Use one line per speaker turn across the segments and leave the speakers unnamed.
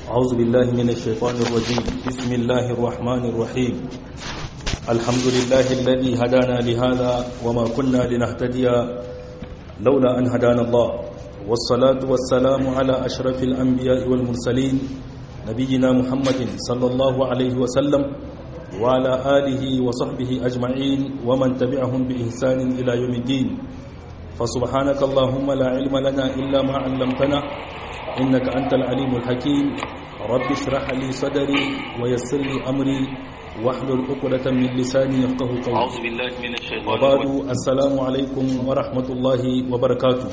أعوذ بالله من الشيطان الرجيم بسم الله الرحمن الرحيم الحمد لله الذي هدانا لهذا وما كنا لنهتدي لولا أن هدانا الله والصلاة والسلام على أشرف الأنبياء والمرسلين نبينا محمد صلى الله عليه وسلم وعلى آله وصحبه أجمعين ومن تبعهم بإحسان إلى يوم الدين فسبحانك اللهم لا علم لنا إلا ما علمتنا إنك أنت العليم الحكيم رب اشرح لي صدري ويسر لي أمري واحلل عقدة من لساني يفقه قولي
أعوذ بالله من الشيطان
وبعد
الرجيم
السلام عليكم ورحمة الله وبركاته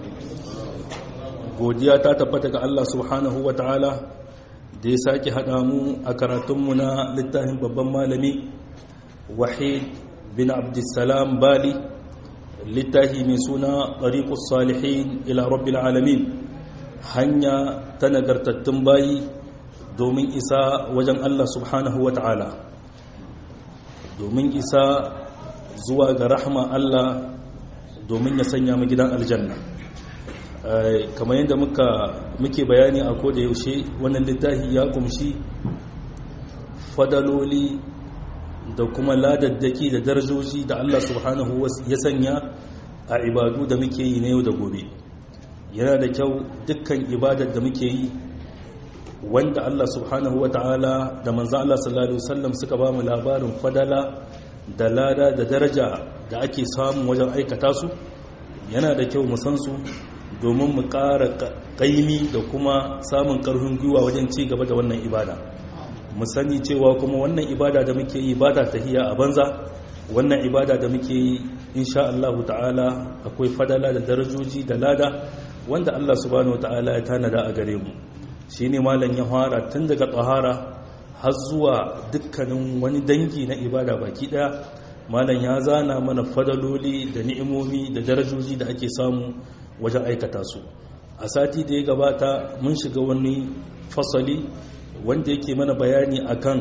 godiya ta tabbata ga Allah subhanahu wa ta'ala da ya sake haɗa mu a karatunmu na littafin babban malami wahid bin abdussalam bali littafi mai suna ɗariƙus salihin ila rabbil alamin hanya ta nagartattun bayi domin isa wajen Allah subhanahu wa ta'ala domin isa zuwa ga rahama Allah domin ya sanya mu gidan aljanna Eh, kamar yadda muka muke bayani a koda yaushe wannan littafi ya kumshi fadaloli da kuma ladaddaki da darajoji da Allah subhanahu wa- ya sanya a ibadu da muke yi na yau da gobe yana da kyau dukkan ibadar da muke yi wanda Allah subhanahu wa ta'ala da manzan Allah sallallahu Alaihi wasallam suka ba mu labarin fadala da lada da daraja da ake samun wajen aikata su yana da kyau mu san su domin mu ƙara ƙaimi da kuma samun ƙarfin gwiwa wajen ci gaba da wannan ibada mu sani cewa kuma wannan ibada da muke yi ba ta tahiya a banza wannan ibada da muke yi insha Allah ta'ala akwai fadala da darajoji da lada wanda Allah subhanahu ta'ala ya tanada a gare mu shine malam ya fara tun daga tsahara har zuwa dukkanin wani dangi na ibada baki daya malam ya zana mana fadaloli da ni'imomi da darajoji da ake samu wajen aikata su a sati da ya gabata mun shiga wani fasali wanda yake mana bayani akan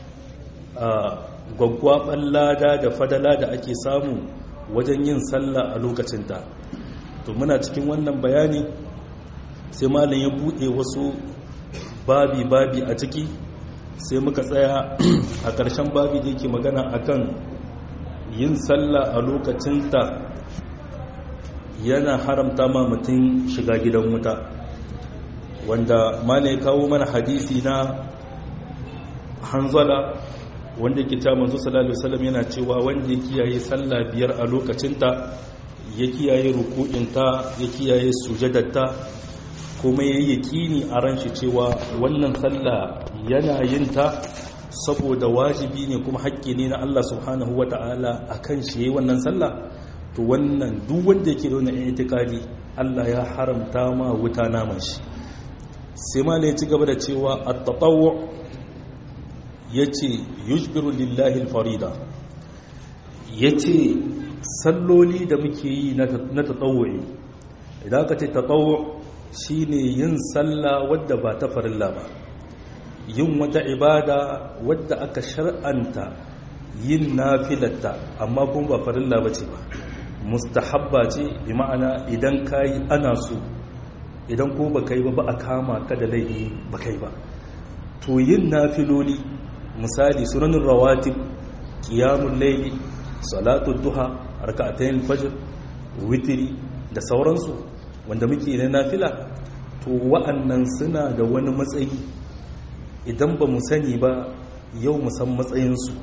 gwaggwaɓar lada da fadala da ake samu wajen yin sallah a lokacinta to muna cikin wannan bayani sai malam ya buɗe wasu babi-babi a ciki sai muka tsaya a ƙarshen babi da yake magana akan yin sallah a lokacinta yana haramta ma mutum shiga gidan wuta wanda malam ya kawo mana hadisi na hanzala wanda ke ta manzo sallallahu alaihi wasallam yana cewa wanda ya kiyaye sallah biyar a lokacinta ya kiyaye ruku'inta ya kiyaye sujadarta kuma yayi yakini a ran shi cewa wannan sallah yana yin ta saboda wajibi ne kuma haƙƙi ne na Allah subhanahu wata'ala akan shi yayi wannan sallah to wannan duk wanda yake da wannan itikadi Allah ya haramta ma wuta naman shi sai ma ya ci gaba da cewa at-tatawwu yace yujbiru lillahi al-farida yace salloli da muke yi na tatawwu'i idan ka ce tatawwu shine yin sallah wadda ba ta farilla ba yin wata ibada wadda aka shar'anta yin nafilatta amma kuma ba farilla bace ba mustahabba ce bi ma'ana idan kayi ana so idan ko ba kai ba ba a kama ka da laifi ba kai ba to yin nafiloli misali sunanin rawatib qiyamul layli salatul duha rak'atayn fajr witri da sauransu wanda muke na nafila to wa'annan suna da wani matsayi idan ba mu sani ba yau mu san matsayinsu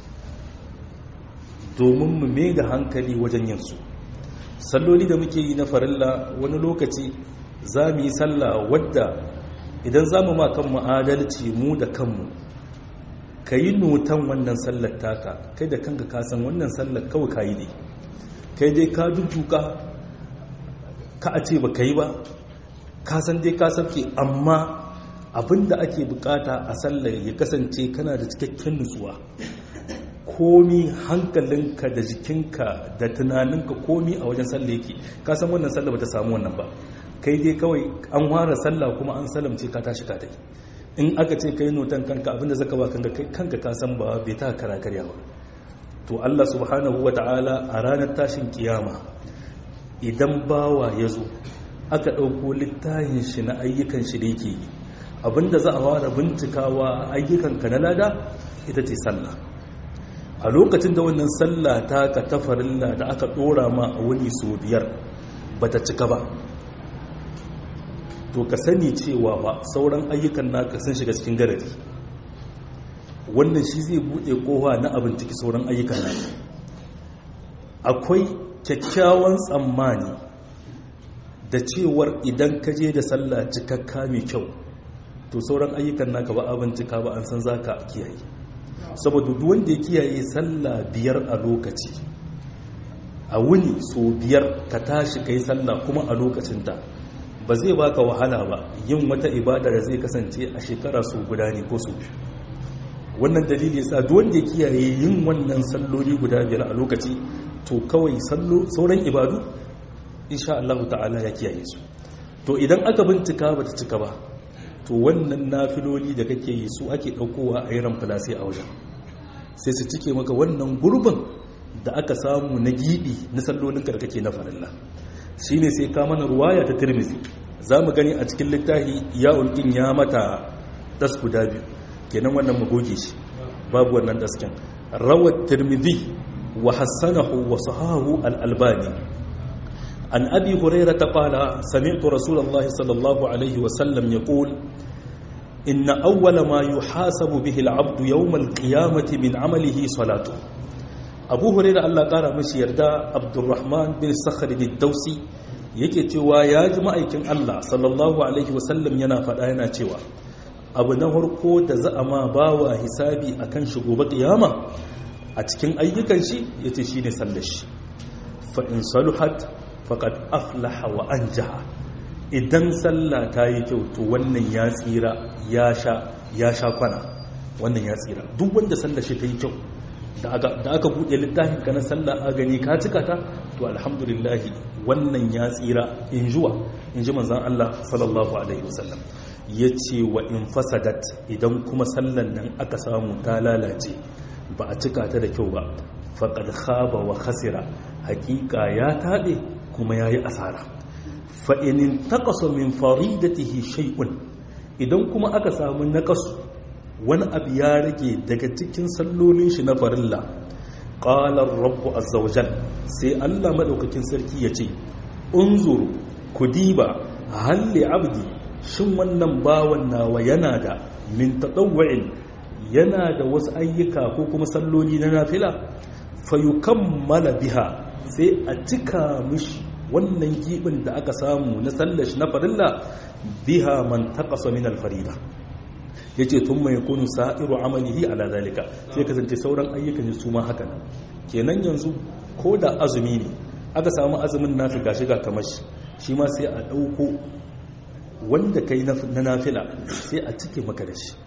domin mu mai da hankali wajen yinsu salloli da muke yi na farilla wani lokaci za mu yi sallah wadda idan za mu ma kanmu adalci mu da kanmu ka yi notan wannan sallar taka kai da kanka kasan wannan sallar kawai ka yi ne kai dai ka jujjuka ka a ce ba ka yi ba kasan dai ka sauke amma abinda ake bukata a sallar ya kasance kana da cikakken nutsuwa komi hankalinka da jikinka da tunaninka komi a wajen sallah yake kasan wannan sallah ba ta samu wannan ba kai dai kawai an ware sallah kuma an salamce ka tashi ka dai in aka ce kai notan kanka abinda zaka ba kanka kai kanka ka san ba bai ta kara karya ba to Allah subhanahu wataala a ranar tashin kiyama idan bawa ya zo aka ɗauko littafin shi na ayyukan shi da yake yi abinda za a fara bincikawa ayyukanka na lada ita ce sallah a lokacin da wannan sallah ta ka ta farilla da aka dora ma a wuni sau biyar ba ta cika ba to ka sani cewa ba sauran ayyukan naka sun shiga cikin garari wannan shi zai buɗe kowa na abin ciki sauran ayyukan naka akwai kyakkyawan tsammani da cewar idan ka je da sallah cikakka mai kyau to sauran ayyukan naka ba abin cika ba an san za ka kiyaye saboda duk wanda ya kiyaye sallah biyar a lokaci a wuni so biyar ka tashi kai sallah kuma a lokacinta ba zai baka wahala ba yin wata ibada da zai kasance a shekara su guda ne ko su biyu wannan dalili yasa duk wanda ya kiyaye yin wannan salloli guda biyar a lokaci to kawai sauran ibadu insha Allah ta'ala ya kiyaye su to idan aka bincika bata cika ba to wannan nafiloli da kake yi su ake daukowa a yaran filasi a wajen sai su cike maka wannan gurbin da aka samu na gibi na sallolinka da kake na farilla shine sai ka mana ruwaya ta tirmizi za mu gani a cikin littafi ya ulkin ya mata das guda biyu kenan wannan mu goge shi babu wannan dasken rawat tirmizi wa hassanahu wa sahahu al-albani an abi hurairah qala sami'tu rasulullahi sallallahu alaihi wa sallam yaqul إن أول ما يحاسب به العبد يوم القيامة من عمله صلاته أبو هريرة الله قال مشي يردا عبد الرحمن بن الصخر الدوسي yake cewa ya ji ma'aikin Allah sallallahu alaihi wasallam yana faɗa yana cewa abu na harko da za a ma bawa hisabi akan shi gobe kiyama a cikin ayyukan shi yace shine sallar shi fa in saluhat faqad aflaha wa anjaha idan sallah ta yi kyau to wannan ya tsira ya sha kwana wannan ya tsira duk wanda sallah shi ta yi kyau da aka buɗe littafin ka na sallah a gani ka cika ta to alhamdulillahi wannan ya tsira in juwa in ji manzan Allah sallallahu alaihi wasallam ya ce wa in fasadat idan kuma sallan nan aka samu ta lalace ba a cika ta da kyau ba faƙad khaba wa khasira hakika ya taɓe kuma ya yi asara fa'inin taƙasa min faridatihi shay'un idan kuma aka samu naƙasu wani abu ya rage daga cikin sallolin shi na farilla ƙalar rabu azzawajal sai allah maɗaukakin sarki ya ce unzuru ku diba halli abdi shin wannan bawan nawa yana da min taɗawa'in yana da wasu ayyuka ko kuma salloli na nafila fayukammala biha sai a cika mishi wannan gibin da aka samu na sallashi na farilla biha man taqasa min al-farida yace tun mai kunu sa'iru amalihi ala zalika sai kasance sauran ayyukan su ma haka nan kenan yanzu ko da azumi ne aka samu azumin nafi gashi ga kamar shi shi ma sai a dauko wanda kai na nafila sai a cike maka da shi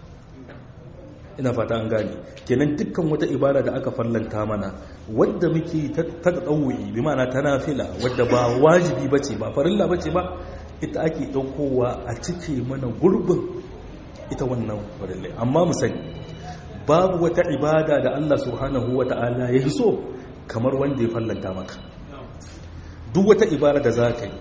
ina fata an gane kenan dukkan wata ibada da aka farlanta mana wadda muke ta ɗauwi bi mana ta nafila wadda ba wajibi bace ba farilla bace ba ita ake ɗaukowa a cike mana gurbin ita wannan farillai amma mu sani babu wata ibada da Allah subhanahu wa ta'ala ya so kamar wanda ya fallanta maka duk wata ibada da za ka yi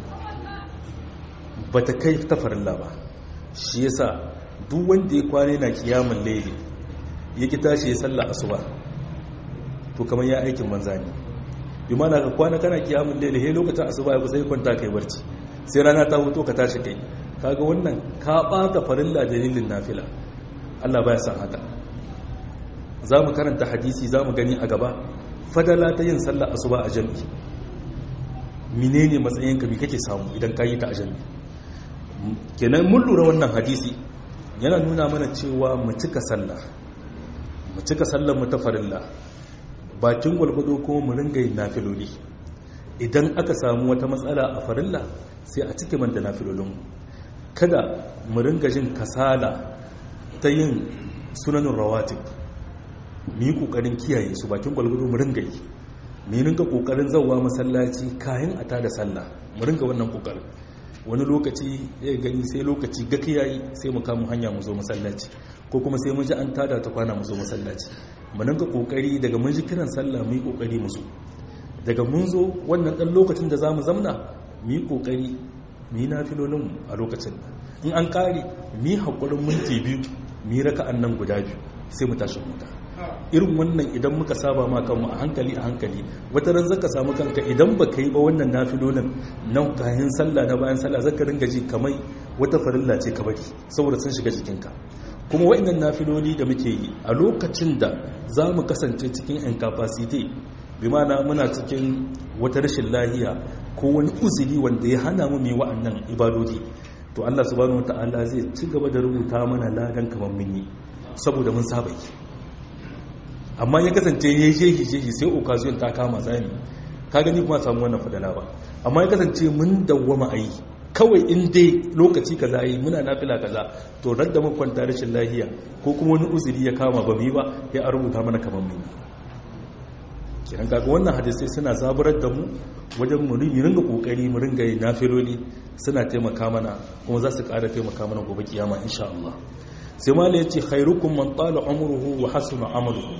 ba ta kai ta farilla ba shi yasa duk wanda ya kwane na kiyamun laili ya ki tashi ya salla asuba to kamar ya aikin manza ne bi mana ka kwana kana kiyamun laili he lokacin asuba ya kusa kwanta kai barci sai rana ta hoto ka tashi kai kaga wannan ka bata farilla dalilin nafila Allah baya san haka za mu karanta hadisi za mu gani a gaba fadala ta yin sallah asuba a jami'i menene matsayinka bi kake samu idan ka yi ta a jami'i kenan mun lura wannan hadisi yana nuna mana cewa mu cika sallah mu cika sallar mu ta farilla bakin gwalgwado kuma mu ringa yin nafiloli idan aka samu wata matsala a farilla sai a cike manta nafilolin kada mu ringa jin kasala ta yin sunanin rawatib mu yi kokarin kiyaye su bakin gwalgwado mu ringa yi mu ringa kokarin zauwa masallaci kayan a tada sallah mu ringa wannan kokarin wani lokaci ya gani sai lokaci ga kiyaye sai mu kama hanya mu zo masallaci ko kuma sai mun ji an tada ta kwana mu zo masallaci mu ringa kokari daga mun ji kiran sallah mu yi kokari mu zo daga mun zo wannan dan lokacin da zamu zamna mu yi kokari mu yi nafilolin a lokacin in an kare mi haƙurin minti biyu mi raka'an nan guda biyu sai mu tashi huta irin wannan idan muka saba ma kanmu a hankali a hankali wata ran zaka samu kanka idan baka yi ba wannan nafilolin nan kayan sallah na bayan sallah zaka ringa ji kamar wata farilla ce ka bari saboda sun shiga jikinka kuma wa'annan nafiloli da muke yi a lokacin da za mu kasance cikin incapacity bi mana muna cikin wata rashin lahiya ko wani uzuri wanda ya hana mu mai wa'annan ibadodi to Allah subhanahu wataala zai ci gaba da rubuta mana ladan kamar mun yi saboda mun saba yi amma ya kasance ya shehi shehi sai occasion ta kama zani ka gani kuma samu wannan fadala ba amma ya kasance mun dawwama a yi kawai in dai lokaci kaza yi muna nafila kaza to radda mun kwanta rashin lahiya ko kuma wani uzuri ya kama ba mu ba ya a rubuta mana kamar mun yi kiran kaga wannan hadisai suna zaburar da mu wajen mu ringa kokari mu ringa yin nafiloli suna taimaka mana kuma za su ƙara taimaka mana gobe kiyama insha Allah sai mala yace khairukum man tala umruhu wa hasuna amaluhu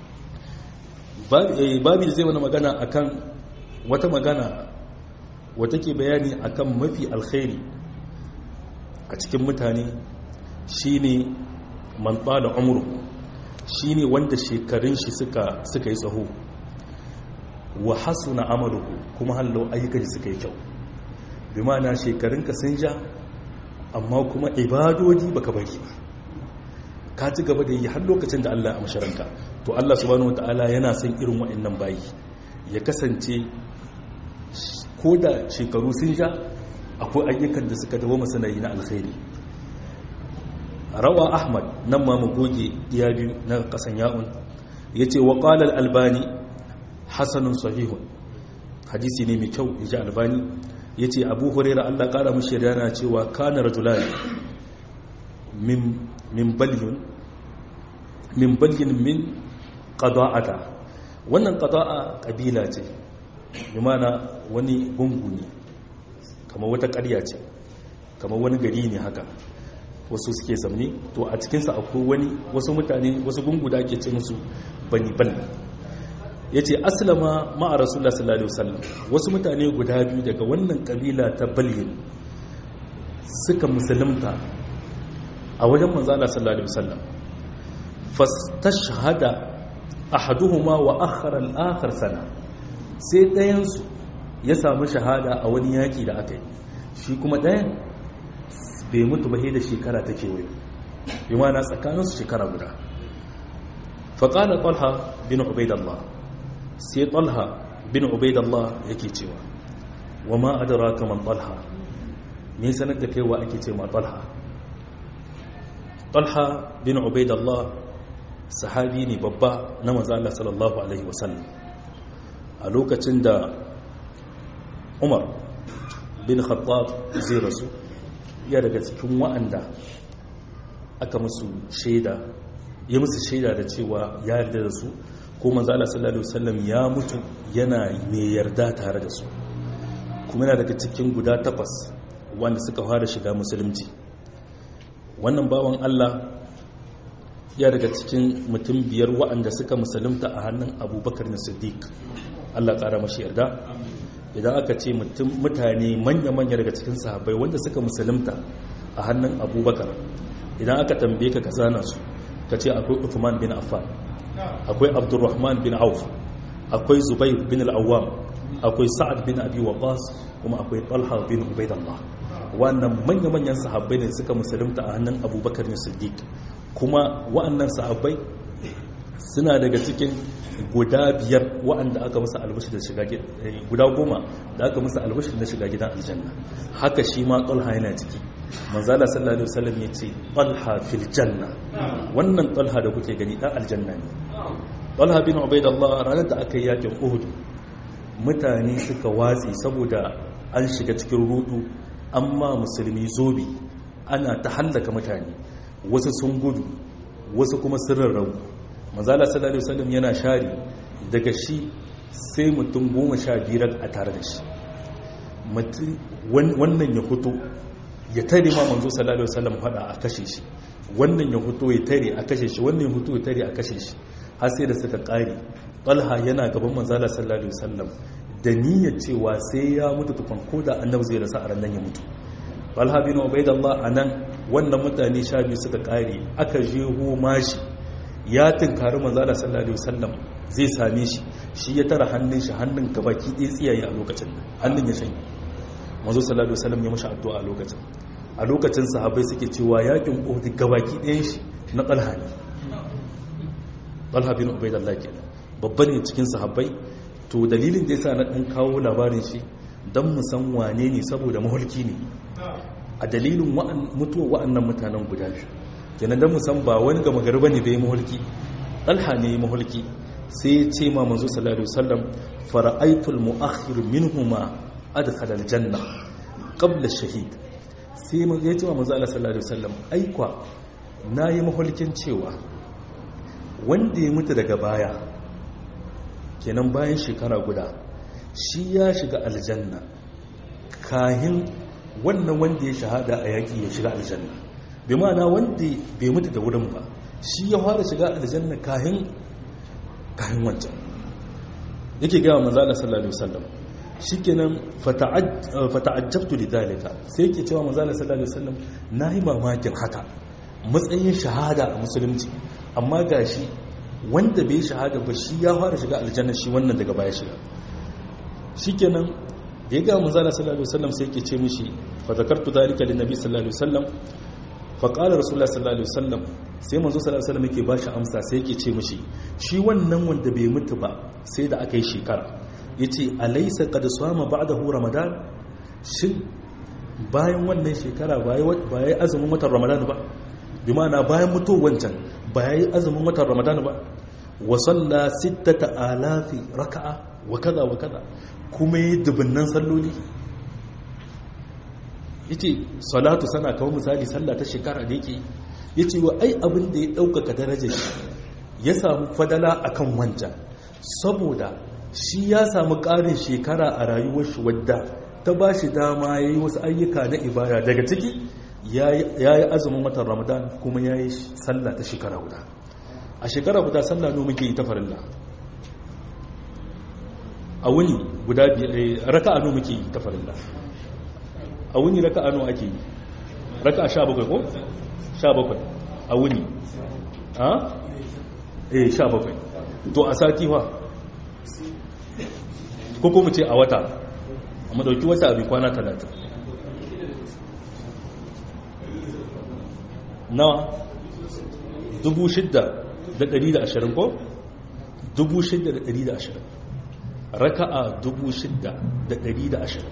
babu zai wani magana akan wata magana wata ke bayani akan mafi alkhairi a cikin mutane shine man tsala umru shine wanda shekarun shi suka suka yi tsaho wa hasuna amaluhu kuma hallo ayyukan shi suka yi kyau bi ma'ana shekarun ka sun ja amma kuma ibadodi baka bari ba ka ci gaba da yi har lokacin da Allah ya amsharanka to Allah subhanahu wataala yana son irin wa'annan bayi ya kasance ko da shekaru sun sha akwai ayyukan da suka dawo masanayi na alkhairi rawa ahmad nan ma mu goge iya biyu na kasan ya'un ya ce wa ƙwalar albani hasanun sahihun hadisi ne mai kyau ya ji albani ya ce abu hurera allah ƙara mashi yana cewa kana rajulani min balyin min balyin min ƙada'ata wannan ƙada'a ƙabila ce imana wani gungu ne kamar wata ƙarya ce kamar wani gari ne haka wasu suke zamne to a cikinsa akwai wani wasu mutane wasu gungu da ake ce musu bani bani ya ce aslama ma'a rasulullah sallallahu alaihi wasallam wasu mutane guda biyu daga wannan ƙabila ta balyin suka musulunta a wajen manzana sallallahu alaihi wasallam fastashhada ahaduhuma wa akhara al-akhar sana sai ɗayansu ya samu shahada a wani yaƙi da aka yi shi kuma ɗayan bai mutu ba da shekara ta kewayo yi mana tsakaninsu shekara guda faƙalar ƙwalha bin ubaidallah sai ƙwalha bin ubaidallah yake cewa wa ma adara kamar ƙwalha me sanar da kaiwa ake ce ma ƙwalha ƙwalha bin ubaidallah sahabi ne babba na mazala sallallahu alaihi wasallam a lokacin da umar bin khattab zai rasu ya daga cikin wa'anda aka musu shaida ya musu shaida da cewa ya yarda da su ko manzala sallallahu alaihi wasallam ya mutu yana mai yarda tare da su kuma yana daga cikin guda takwas wanda suka fara shiga musulunci wannan bawan Allah ya daga cikin mutum biyar wa'anda suka musulunta a hannun abubakar na siddiq Allah ƙara mashi yarda idan aka ce mutane manya-manya daga cikin sahabbai wanda suka musulunta a hannun abubakar idan aka tambaye ka kazana su ka ce akwai uthman bin affan akwai abdurrahman bin auf akwai zubair bin al'awam akwai sa'ad bin abi waqas kuma akwai talha bin ubaidallah wannan manya-manyan sahabbai ne suka musulunta a hannun abubakar ne siddiq kuma wa'annan sahabbai suna daga cikin guda biyar wa'anda aka musu albashi da shiga guda goma da aka musu albashi da shiga gidan aljanna haka shi ma talha yana ciki manzala sallallahu alaihi wasallam ya ce talha fil janna wannan talha da kuke gani dan aljanna ne talha bin ubaidallah ranar da aka yi yakin uhud mutane suka watsi saboda an shiga cikin rudu amma musulmi zobi ana ta hallaka mutane wasu sun gudu wasu kuma sun rarrabu manzala sallallahu alaihi wasallam yana share daga shi sai mutum goma sha biyar a tare da shi wannan ya fito ya tare ma manzo sallallahu alaihi wasallam fada a kashe shi wannan ya fito ya tare a kashe shi wannan ya fito ya tare a kashe shi har sai da suka kare talha yana gaban manzala sallallahu alaihi wasallam da niyyar cewa sai ya mutu tukun ko da annabi zai rasa a ran ya mutu talha bin ubaidallah anan wannan mutane sha biyu suka kare aka jeho mashi ya tunkari manzo Allah sallallahu alaihi wasallam zai same shi shi ya tara hannun shi hannun gabaki ɗaya tsiyaye a lokacin nan hannun ya shanye manzo sallallahu alaihi wasallam ya mashi addu'a a lokacin a lokacin sahabbai suke cewa yakin Uhud gabaki ɗayan shi na Talha ne Talha bin Ubaydullah kenan babban ne cikin sahabbai to dalilin da yasa na dan kawo labarin shi dan mu san wane ne saboda mahulki ne a dalilin mutuwa wa'annan mutanen guda biyu kenan dan mu san ba wani gama gari bane da ya mahulki Talha ne ya mahulki sai ya ce ma manzo sallallahu alaihi wasallam fara'aitul mu'akhir minhuma adkhala aljanna qabla shahid sai ya ce ma manzo Allah sallallahu alaihi wasallam aikwa nayi mahulkin cewa wanda ya mutu daga baya kenan bayan shekara guda shi ya shiga aljanna kahin wannan wanda ya shahada a yaki ya shiga aljanna bi ma'ana wanda bai mutu da wurin ba shi ya fara shiga aljanna kahin kayan wancan yake gaya manzo Allah sallallahu alaihi wasallam shikenan fata'ajjabtu lidalika sai yake cewa manzo Allah sallallahu alaihi wasallam nayi mamakin haka matsayin shahada a musulunci amma gashi wanda bai shahada ba shi ya fara shiga aljanna shi wannan daga baya shiga shikenan da ya ga manzo Allah sallallahu alaihi wasallam sai yake ce mishi fa zakartu dalika lin nabi sallallahu alaihi wasallam fa qala rasulullah sallallahu alaihi wasallam sai manzo sallallahu alaihi wasallam yake ba shi amsa sai yake ce mishi shi wannan wanda bai mutu ba sai da aka yi shekara yace alaysa qad sama ba'dahu ramadan shin bayan wannan shekara ba yi azumin watan ramadan ba bi ma'ana bayan mutuwar wancan ba yi azumin watan ramadan ba wa salla sittata alafi raka'a wa kaza wa kaza kuma yi dubunnan salloli yace salatu sana kawo misali sallah ta shekara da yake ya ce wa ai abin da ya ɗaukaka darajar shi ya samu fadala a kan wancan saboda shi ya samu ƙarin shekara a rayuwar shi wadda ta ba shi dama ya yi wasu ayyuka na ibada daga ciki ya yi azumin watan ramadan kuma ya yi sallah ta shekara guda a shekara guda sallah no muke yi ta farilla a wuni guda raka'a no muke yi ta farilla a wuni raka'a no ake yi raka'a sha bakwai ko sha bakwai a wuni ha? eh sha bakwai to a sati wa ko kuma ce a wata a madauki wata abin kwana talatin nawa dubu shidda da dari da ashirin ko? dubu shidda da dari da ashirin raka'a dubu shidda da dari da ashirin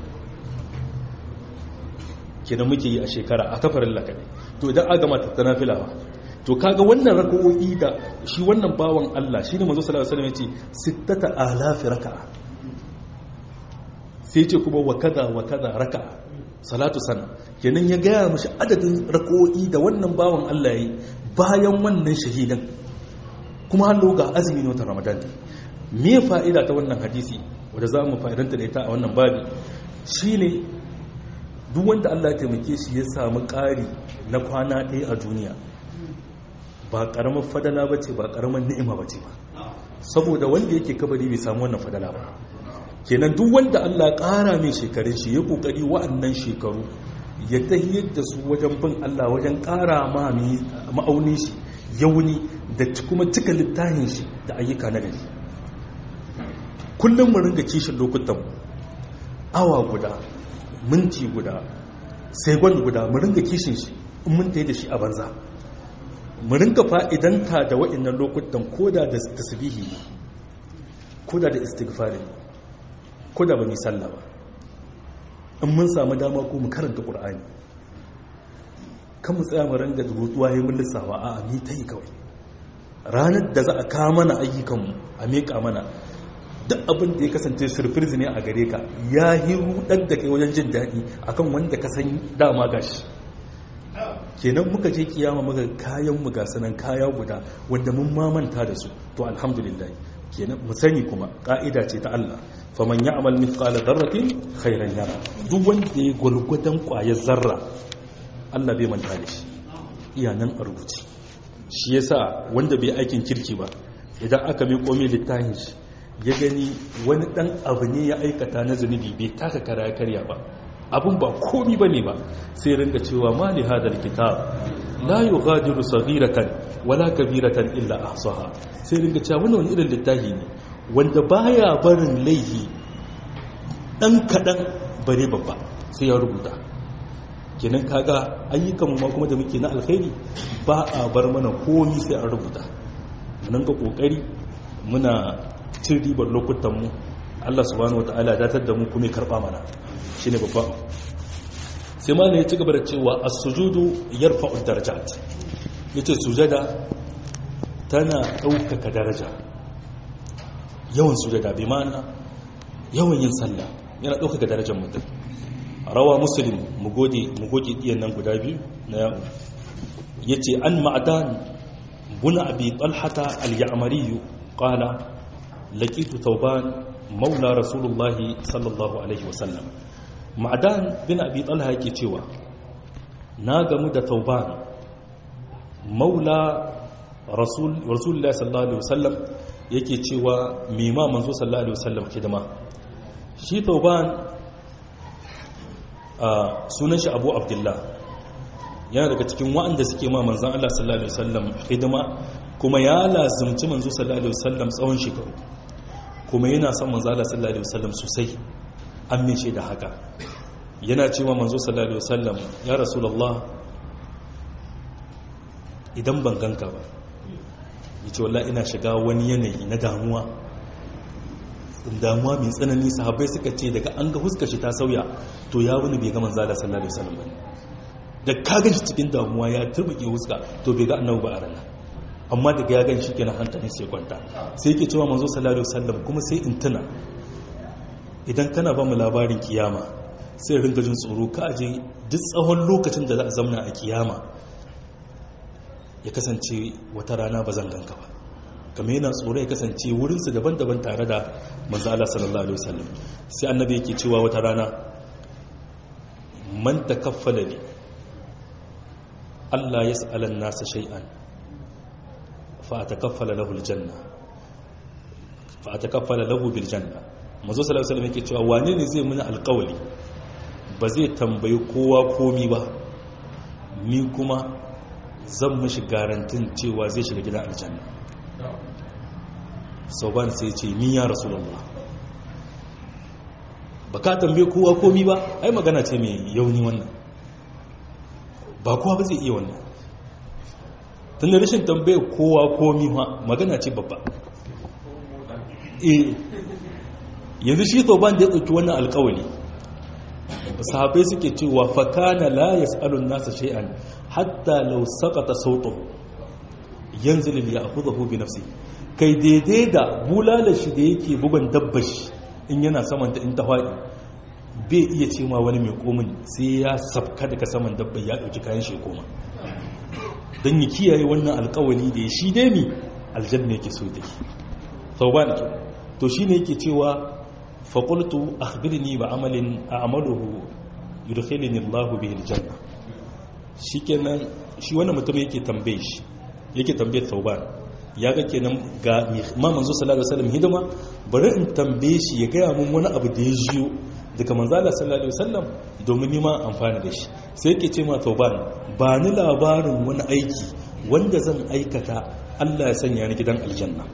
kenan muke yi a shekara a kafarin lakadai to idan aga mata ta nafila ba to kaga wannan raka'o'i da shi wannan bawan Allah shine manzo sallallahu alaihi wasallam yace sittata alafi raka'a sai ce kuma wa kaza wa kaza raka'a salatu sana kenan ya gaya mishi adadin raka'o'i da wannan bawan Allah yayi bayan wannan shahidan kuma har ga azumi ne watan Ramadan me fa'ida ta wannan hadisi wanda za mu fa'idanta da ita a wannan babi shine duk wanda Allah ya taimake shi ya samu ƙari na kwana ɗaya a duniya ba ƙaramar fadala ba ce ba ƙaramar ni'ima ba ce ba saboda wanda yake kabari bai samu wannan fadala ba kenan duk wanda Allah ƙara mai shekarun shi ya ƙoƙari wa'annan shekaru ya tahiyar da su wajen bin Allah wajen ƙara ma ma'aunin shi yauni da kuma cika littafin shi da ayyuka na gari kullum mu ringa kishin lokutan awa guda minti guda segon guda mu ringa kishin shi in mun tayi da shi a banza mu ringa fa'idanta da wa'annan lokutan koda da tasbihi koda da istighfari koda ba mu sallah ba in mun samu dama ko mu karanta qur'ani kan mu tsaya mu ringa rutuwa yayin mun lissafa a'a mi tayi kawai ranar da za a kawo mana ayyukanmu a miƙa mana duk abin da ya kasance surprise ne a gare ka ya yi rudar da kai wajen jin daɗi akan wanda ka san dama gashi kenan muka je kiyama muka kayan mu ga sanan kaya guda wanda mun mamanta da su to alhamdulillah kenan mu sani kuma ka'ida ce ta Allah faman ya'mal mithqala dharratin khairan yara duk wanda ya gurgudan kwayar zarra Allah bai manta da shi iya nan a rubuce shi yasa wanda bai aikin kirki ba idan aka mai komai littafin shi ya gani wani dan abu ne ya aikata na zunubi bai taka kara karya ba abun ba komi bane ba sai rinka cewa mali hadal kitab la yughadiru saghiratan wala kabiratan illa ahsaha sai rinka cewa wannan wani irin littafi ne wanda baya barin laifi dan kadan bare babba sai ya rubuta kenan kaga ayyukan mu kuma da muke na alkhairi ba a bar mana komi sai an rubuta mun ga kokari muna cin ribar lokutan mu Allah subhanahu wataala ya datar da mu kuma ya karba mana shine babban sai ma ne ya ci gaba da cewa as-sujudu yarfa'u darajat yace sujada tana ɗaukaka daraja yawan sujada bi ma'ana yawan yin sallah yana ɗaukaka darajar mutum rawa muslim mu gode mu goge diyan nan guda biyu na yawo yace an ma'dan buna abi talhata al-ya'mari qala laqitu tawban maula rasulullahi sallallahu alaihi wasallam ma'dan bin abi talha yake cewa na gamu da tauban maula rasulullahi sallallahu alaihi wasallam yake cewa mima manzo sallallahu alaihi wasallam hidima shi tauban sunan shi abu abdullah yana daga cikin wa'anda suke ma manzan Allah sallallahu alaihi wasallam hidima kuma ya lazimci manzo sallallahu alaihi wasallam tsawon shekaru kuma yana son manzo Allah sallallahu alaihi wasallam sosai amince da haka yana cewa manzo sallallahu alaihi wasallam ya rasulullah idan ban ganka ba yace wallahi ina shiga wani yanayi na damuwa damuwa mai tsanani sahabbai suka ce daga an ga huskar shi ta sauya to ya wani bai ga manzo Allah sallallahu alaihi wasallam ba da ka gan shi cikin damuwa ya turbuke huska to bai ga annabi ba a ranar amma daga ya gan shi kenan hankalin sai kwanta sai yake cewa manzo sallallahu alaihi wasallam kuma sai in tuna idan kana ba mu labarin kiyama sai ringa jin tsoro ka aje duk tsawon lokacin da za a zamna a kiyama ya kasance wata rana ba zan ganka ba kamar yana tsoro ya kasance wurinsu daban-daban tare da manzo Allah sallallahu alaihi wasallam sai annabi yake cewa wata rana man takaffala li Allah yas'ala an-nasa shay'an fa atakaffala lahu al-janna fa atakaffala lahu bil janna manzo sallallahu alaihi wasallam yake cewa wane ne zai muni alƙawari ba zai tambayi kowa komi ba ni kuma zan mishi garantin cewa zai shiga gidan aljanna sauban sai ce ni ya rasulullah ba ka tambaye kowa komi ba ai magana ce mai yauni wannan ba kowa ba zai iya wannan tun da rashin tambaye kowa komi ma magana ce babba eh yanzu shi sauban da ya ɗauki wannan alkawali sahabai suke cewa fakana la yas'alun nasa shay'an hatta law saqata sautuhu yanzil li ya'khudhu bi nafsi kai daidai da bulalar shi da yake bugan dabbar shi in yana saman ta in ta faɗi bai iya ce ma wani mai komin sai ya sabka daga saman dabbar ya ɗauki kayan shi koma don yi kiyaye wannan alkawali da ya shi dai mi aljanna yake so da shi sau ba da to shi ne yake cewa faƙultu akhbirni ba amalin a amaluhu yudkhilni Allahu bihi aljanna shikenan shi wannan mutum yake tambaye shi yake tambaye Tauban ya ga kenan ga ma manzo sallallahu alaihi wasallam hidima bari in tambaye shi ya gaya mun wani abu da ya jiyo daga manzo Allah sallallahu alaihi wasallam domin ni ma amfana da shi sai yake ce ma Tauban ba ni labarin wani aiki wanda zan aikata Allah ya sanya ni gidan aljanna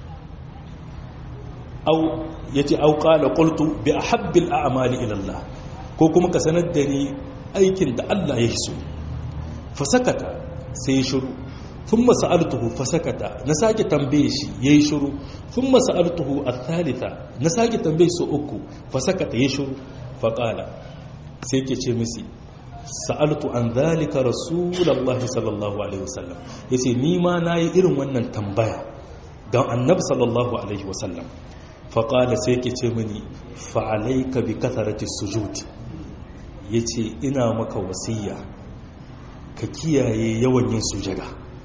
au yace au qala qultu bi ahabbil a'mali ila Allah ko kuma ka sanar da ni aikin da Allah ya so fa sakata sai shiru thumma sa'altuhu fa sakata na sake tambaye shi yayi shiru thumma sa'altuhu ath-thalitha na sake tambaye su uku fa sakata yayi shiru fa qala sai yake ce misi sa'altu an dhalika rasulullahi sallallahu alaihi wasallam yace ni ma nayi irin wannan tambaya ga annabi sallallahu alaihi wasallam faƙala sai ke ce mini fa'alaika bi kasarati sujud ya ce ina maka wasiya ka kiyaye yawan yin sujada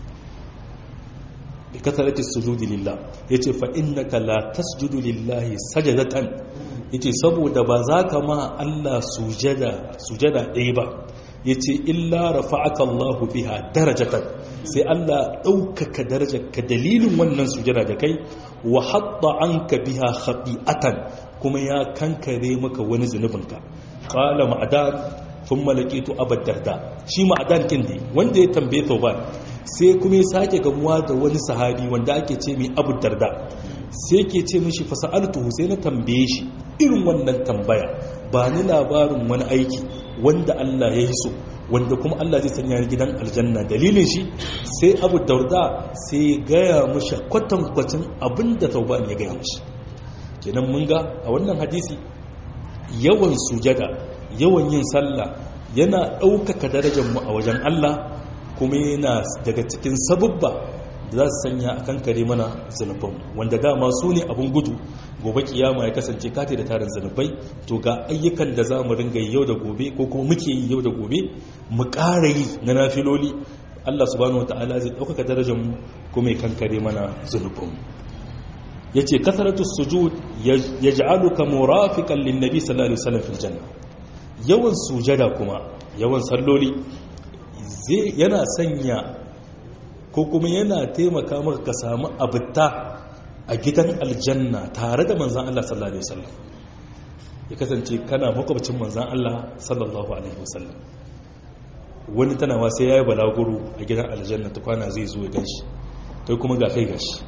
bi kasarati sujudi lillah ya ce fa'innaka la tasjudu lillahi sajadatan ya ce saboda ba za ka ma Allah sujada ɗaya ba ya ce illa rafa'aka Allahu biha darajatan sai Allah ɗaukaka darajarka dalilin wannan sujada da kai wa hatta an ka biha khati'atan kuma ya kankare maka wani zunubinka qala ma'adan thumma laqitu abad darda shi ma'adan kin ne wanda ya tambaye tauban sai kuma ya sake gamuwa da wani sahabi wanda ake ce mai abu darda sai ke ce mishi fasa'altuhu sai na tambaye shi irin wannan tambaya ba ni labarin wani aiki wanda Allah ya yi so wanda kuma Allah zai sanya gidan aljanna dalilin shi sai abu darda sai ya gaya mishi kwatankwacin abinda tauban ya gaya mishi kenan mun ga a wannan hadisi yawan sujada yawan yin sallah yana ɗaukaka darajar mu a wajen Allah kuma yana daga cikin sabubba da za su sanya a kankare mana zunuban wanda dama su ne abin gudu gobe kiyama ya kasance kati da tarin zunubai to ga ayyukan da za mu ringa yau da gobe ko kuma muke yi yau da gobe mu ƙara yi na nafiloli Allah subhanahu wata'ala zai ɗaukaka darajar mu kuma ya kankare mana zunuban ya ce kasaratu sujud ya ja'aluka murafiqan lin nabi sallallahu alaihi wasallam fil janna yawan sujada kuma yawan salloli yana sanya ko kuma yana taimaka maka ka samu abuta a gidan aljanna tare da manzan Allah sallallahu alaihi wasallam ya kasance kana makwabcin manzan Allah sallallahu alaihi wasallam wani tanawa sai yayi balaguro a gidan aljanna ta kwana zai zo ya ganshi kai kuma ga kai gashi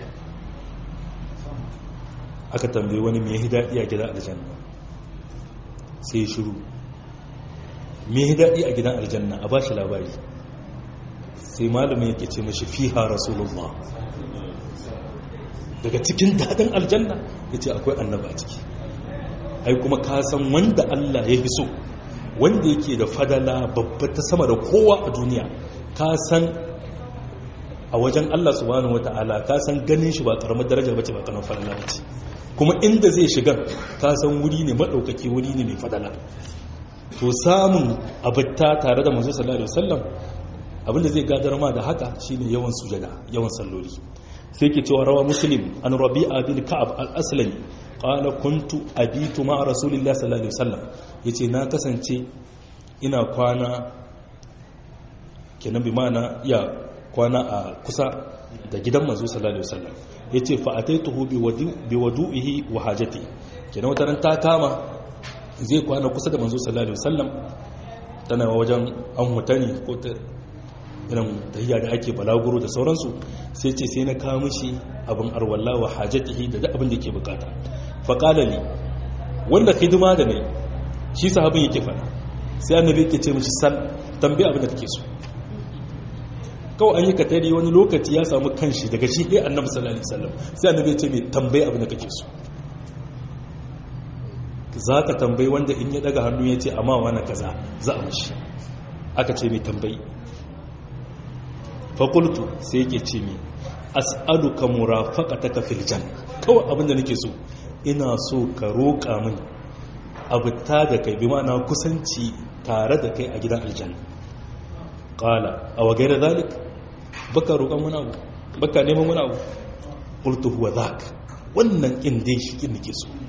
aka tambaye wani me yayi dadi a gidan aljanna sai shiru me ya daɗi a gidan aljanna a ba shi labari sai malamin yake ce mashi fiha rasulullah daga cikin daɗin aljanna ya ce akwai annaba a ciki ai kuma ka san wanda allah ya fi so wanda yake da fadala babba ta sama da kowa a duniya ka san a wajen allah subhanahu wa ta'ala ka san ganin shi ba karamar daraja bace ba karamar fadala bace kuma inda zai shiga ka san wuri ne maɗaukaki wuri ne mai fadala to samun abuta tare da manzo sallallahu alaihi wasallam abinda zai gadar ma da haka shine yawan sujada yawan salloli sai ke cewa rawa muslim an rabi'a bin ka'ab al-aslami qala kuntu abitu ma rasulillahi sallallahu alaihi wasallam yace na kasance ina kwana kenan bi mana ya kwana a kusa da gidan manzo sallallahu alaihi wasallam yace fa ataituhu bi wadu'ihi wa hajati kenan wata ran ta kama zai kwana kusa da manzo sallallahu alaihi wasallam tana wajen an mutane ko ta irin tahiyya da ake balaguro da sauransu sai ce sai na kawo mishi abin arwalla wa hajatihi da duk abin da yake bukata fa qala li wanda hidima da nayi shi sahabin yake fada sai annabi yake ce mishi sal tambaye abin da kake so kawai an yi katari wani lokaci ya samu kanshi daga shi ɗaya annabi sallallahu alaihi wasallam sai annabi ya ce mai tambaye abin da kake so za ka tambayi wanda in ya daga hannu ya ce amma wani kaza za a mashi aka ce mai tambayi fakultu sai yake ce mai as'alu ka murafaka ta kafin jan kawai abinda nake so ina so ka roƙa min abu ta da kai bi ma'ana kusanci tare da kai a gidan aljan ƙala a wagai da zalik baka roƙon wani abu baka neman wani abu ƙultu huwa zak wannan ƙin dai shi ƙin nake so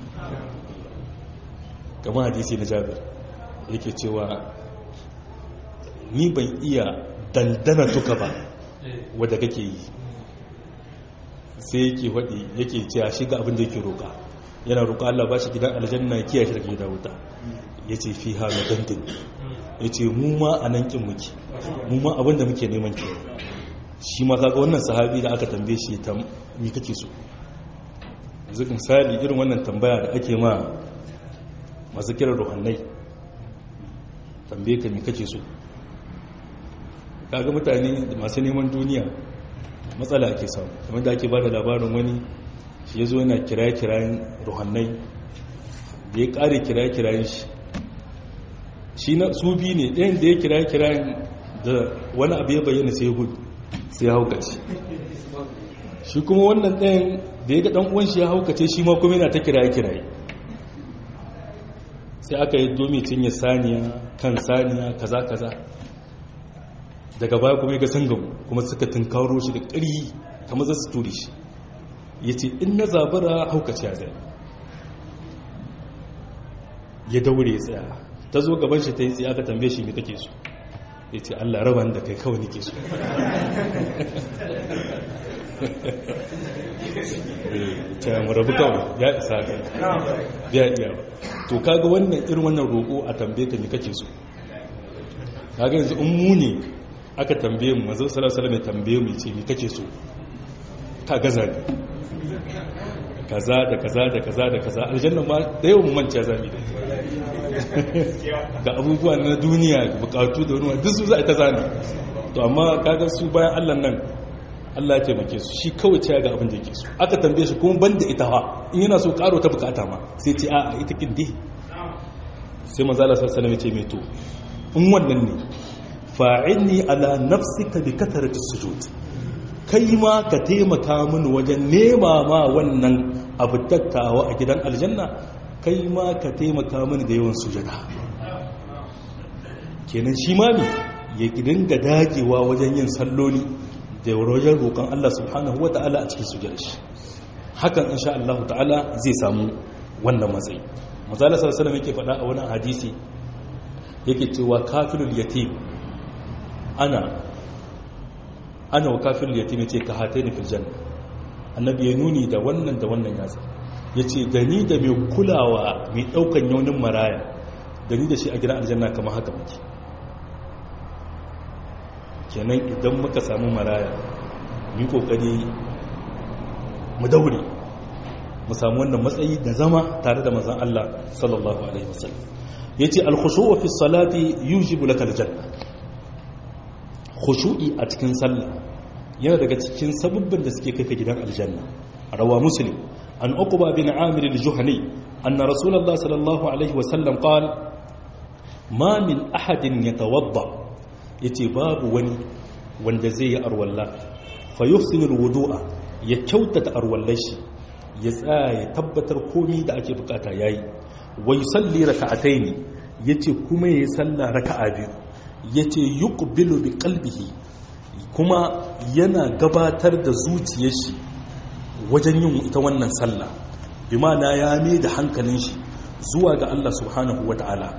kamar hadisi na jabir yake cewa ni ban iya dandana tuka ba wadda kake yi sai yake waɗi yake cewa shi ga abin da yake roƙa yana roƙa Allah ba shi gidan aljanna kiyaye shi daga gidan wuta ya ce fi ha na dandin ya ce mu ma a nan ƙin muke mu ma abin da muke neman ke shi ma kaga wannan sahabi da aka tambaye shi ta mi kake so yanzu misali irin wannan tambaya da ake ma masu kiran ruhannai tambaye ka mi kake so kaga mutane masu neman duniya matsala ake samu kamar da ake ba da labarin wani shi ya zo yana kiraye-kirayen ruhannai da ya kare kiraye-kirayen shi shi na su biyu ne ɗayan da ya kiraye-kirayen da wani abu ya bayyana sai hudu sai ya haukace shi kuma wannan ɗayan da ya ga ɗan uwan shi ya haukace shi ma kuma yana ta kiraye-kiraye sai aka yi domi cinye saniya kan saniya kaza kaza daga baya kuma ya ga sangamu kuma suka tunkaro shi da ƙari kamar za su turi shi ya ce in na zabara haukaci ya zai ya daure ya tsaya ta zo gaban shi ta yi tsaye aka tambaye shi mai kake so ya ce allah raba da kai kawai nake so ta mu rabu kawai ya isa ka ya iya ba to kaga wannan irin wannan roƙo a tambaye ka me kake so kaga yanzu in mu ne aka tambaye mu manzo sallallahu alaihi wasallam ya tambaye mu ce me kake so ka gaza ne kaza da kaza da kaza da kaza aljanna ma da yawan manta zami da ga abubuwa na duniya bukatu da wani duk su za a ta zani to amma kaga su bayan Allah nan Allah ya taimake su shi kawai ce ga abin da yake so aka tambaye shi kuma banda ita ha in yana so karo ta bukata ma sai ce a ita kin dai sai manzo Allah sallallahu alaihi wasallam ya ce mai to in wannan ne fa'inni ala nafsika bi kathrati sujud kai ma ka taimaka mini wajen nema ma wannan abu tattawa a gidan aljanna kai ma ka taimaka mini da yawan sujada kenan shi ma ne ya dinga dagewa wajen yin salloli da wajen roƙon Allah subhanahu wata'ala a cikin sujada shi hakan insha Allah ta'ala zai samu wannan matsayi mazala sallallahu alaihi yake faɗa a wani hadisi yake cewa kafirul yatim ana ana wa kafirul yatim yace ka hataini fil janna annabi ya nuni da wannan da wannan yasa yace da ni da mai kulawa mai daukan yaunin maraya da ni da shi a gidan aljanna kamar haka muke kenan idan muka samu maraya mu kokari mu daure mu samu wannan matsayi da zama tare da manzon Allah sallallahu alaihi wasallam yace al-khushu' fi salati yujibu laka al-janna khushu'i a cikin sallah yana daga cikin sababbin da suke kai gidan aljanna rawa muslim an uqba bin amir al-juhani anna rasulullah sallallahu alaihi wasallam qala ma min ahadin yatawadda yace babu wani wanda zai yi arwalla fa yuhsinu al-wudu'a ya kyautata arwallar shi ya tsaya ya tabbatar komi da ake bukata yayi wa yusalli raka'ataini yace kuma yayi sallah raka'a biyu yace yuqbilu bi qalbihi kuma yana gabatar da zuciyar shi wajen yin ita wannan sallah bi ma'ana ya mai da hankalin shi zuwa ga Allah subhanahu wata'ala